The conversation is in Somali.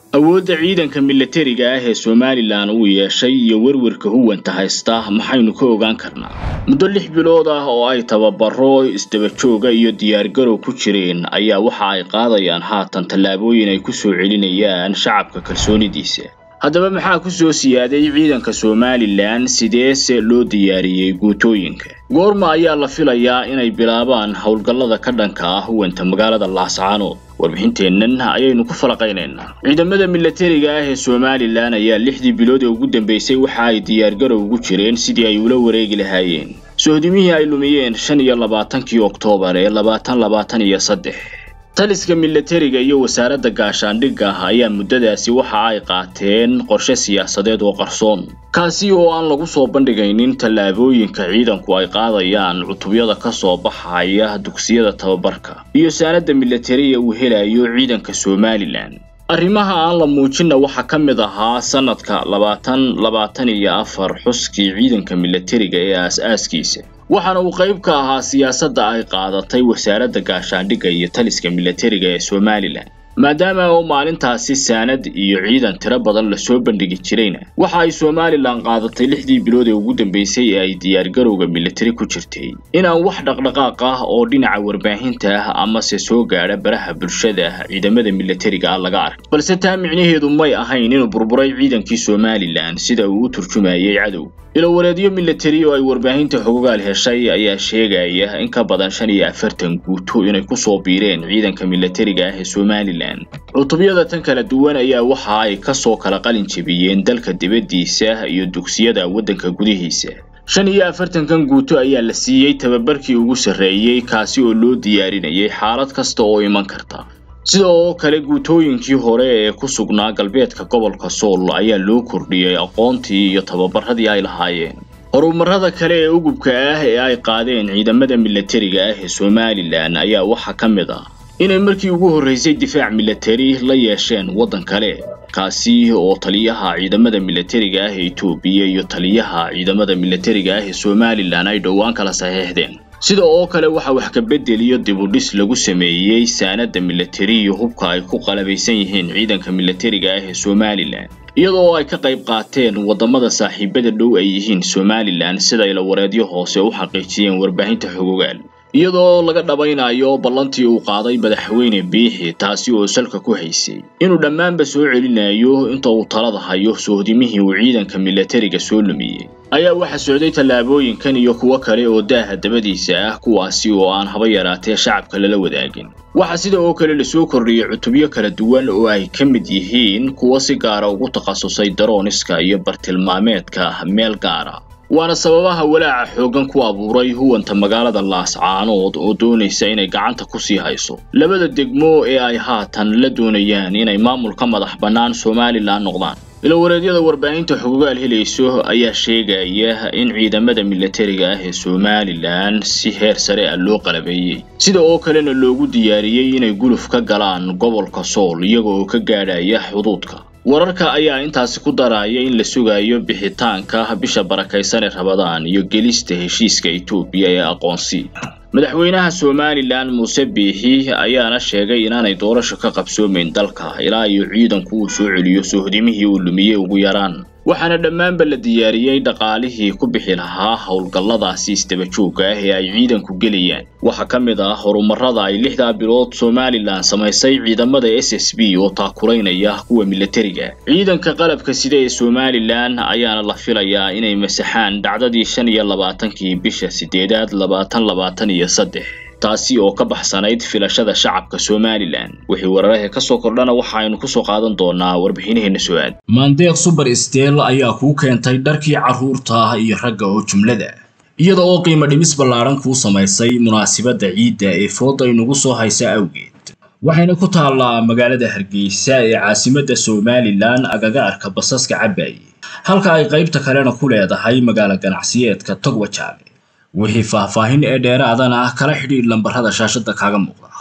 awoodda ciidanka milatariga ah ee somalilan uu yeeshay iyo werwarka huwanta haysta maxaynu ka ogaan karnaa muddo lix bilood ah oo ay tababaro isdabajooga iyo diyaargarow ku jireen ayaa waxa ay qaadayaan haatan tallaabooyin ay ku soo celinayaan shacabka kalsoonidiisa haddaba maxaa ku soo siyaaday ciidanka somalilan sideese loo diyaariyey guutooyinka goorma ayaa la filayaa inay bilaabaan howlgallada ka dhanka ah huwanta magaalada laascaanood warbixinteennan ayaynu ku falaqaynaynaa ciidamada milatariga ah ee somalilan ayaa lixdii bilood ee ugu dambeysay waxa ay diyaargarow ugu jireen sidii ay ula wareegi lahaayeen sohdimihii ay lumiyeen shan iyo labaatankii oktoobar ee labaatan labaatan iyo saddex taliska milatariga iyo wasaaradda gaashaandhigga ayaa muddadaasi waxa ay qaateen qorshe siyaasadeed oo qarsoon kaasi oo aan lagu soo bandhigaynin tallaabooyinka ciidanku ay qaadayaan cutubyada ka soo baxaya dugsiyada tababarka iyo saanadda milatariga uu helayo ciidanka somalilan arrimaha aan la muujinna waxaa ka mid ahaa sanadka labaatan labaatan iyo afar xuskii ciidanka milatariga ee aas-aaskiisa waxaana uu qayb ka ahaa siyaasadda ay qaadatay wasaaradda gaashaandhigga iyo taliska milatariga ee somalilan maadaama oo maalintaasi saanad iyo ciidan tiro badan lasoo bandhigi jirayna waxa ay somalilan qaadatay lixdii bilood ee ugu dambeysay ee ay diyaargarowga milatari ku jirtay inaan wax dhaqdhaqaaq ah oo dhinaca warbaahinta ah amase soo gaadha baraha bulshada ciidamada milatariga ah laga ark balse taa micnaheedu may ahayn inuu burburay ciidankii somalilan sida uu u turjumayay cadow ilowareedyo milatari oo ay warbaahinta xogogaal heshay ayaa sheegaya in ka badan shan iyo afartan guuto inay kusoo biireen ciidanka milatariga ah ee somalilan cutubyada tan kala duwan ayaa waxa ay kasoo kala qalin jebiyeen dalka dibaddiisa iyo dugsiyada waddanka gudihiisa shan iyo afartankan guuto ayaa la siiyey tababarkii ugu sarreeyey kaasi oo loo diyaarinayay xaalad kasta oo iman karta sida oo kale guutooyinkii hore ee ku sugnaa galbeedka gobolka sool ayaa loo kordhiyey aqoontii iyo tababaradii ay lahaayeen horumarada kale ee ugubka ah ee ay qaadeen ciidamada milatariga ah ee somalilan ayaa waxaa ka mid ah inay markii ugu horreysay difaac milatari la yeesheen waddan kale kaasi oo taliyaha ciidamada milatariga ah ee etoobiya iyo taliyaha ciidamada milatariga ah ee somalilan ay dhowaan kala saxiixdeen sida oo kale waxaa wax ka bedel iyo dibudhis lagu sameeyey saanadda milatari iyo hubka ay ku qalabaysan yihiin ciidanka milatariga ah ee somalilan iyadoo ay ka qayb qaateen waddamada saaxiibada dhow ay yihiin somalilan sida ilawareedyo hoose u xaqiijiyeen warbaahinta xogogaal iyadoo laga dhabaynayo ballantii uu qaaday madaxweyne biixi taasi oo salka ku haysay inuu dhammaanba soo celinayo inta uu talada hayo soohdimihii uu ciidanka milatariga soo lumiyey ayaa waxaa socday tallaabooyinkan iyo kuwo kale oo daaha dabadiisa ah kuwaasi oo aan haba yaraatee shacabka lala wadaagin waxaa sida oo kale lasoo kordhiyey cutubyo kala duwan oo ay ka mid yihiin kuwo si gaara ugu takhasusay darooniska iyo bartilmaameedka meel gaara waana sababaha walaaca xooggan ku abuuray huwanta magaalada laascaanood oo doonaysa inay gacanta ku sii hayso labada degmo ee ay haatan la doonayaan inay maamulka madax bannaan somalilan noqdaan ilowareedyada warbaahinta xogogaal helayso ayaa sheegaya in ciidamada milatariga ah ee somalilan si heer sare ah loo qalabeeyey sida oo kalena loogu diyaariyey inay guluf ka galaan gobolka sool iyaga oo ka gaadhaya xuduudka wararka ayaa intaasi ku daraya in la sugayo bixitaanka bisha barakaysan ee rabadaan iyo gelista heshiiska etoobiya ee aqoonsi madaxweynaha somalilan muuse biixi ayaana sheegay inaanay doorasho ka qabsoomayn dalka ilaa iyo ciidanku uu soo celiyo soohdimihii uu lumiyey ugu yaraan waxaana dhammaanba la diyaariyey dhaqaalihii ku bixi lahaa howlgalladaasi isdabajooga ah ee ay ciidanku gelayaan waxaa ka mid ah horumarada ay lixdaa bilood somalilan samaysay ciidamada s s b oo taakuraynaya kuwa milatariga ciidanka qalabka sida ee somalilan ayaana la filayaa inay masaxaan dhacdadii shan iyo labaatankii bisha sideedaad labaatan labaatan iyo saddex taasi oo ka baxsanayd filashada shacabka somalilan wixii wararaha ka soo kordhana waxa aynu kusoo qaadan doonaa warbixinaheena soo-aad maandeeq suber steel ayaa kuu keentay dharkii carruurta iyo ragga oo jumlada iyada oo qiimo dhimis ballaaran kuu samaysay munaasibadda ciidda ee fooda inugu soo haysa awgeed waxayna ku taallaa magaalada hargeysa ee caasimadda somalilan agaga arka basaska cabaaye halka ay qaybta kalena ku leedahay magaalo ganacsiyeedka togwajaale wixii faahfaahin ee dheeraadana kala xidhiidh lambarrada shaashadda kaaga muuqda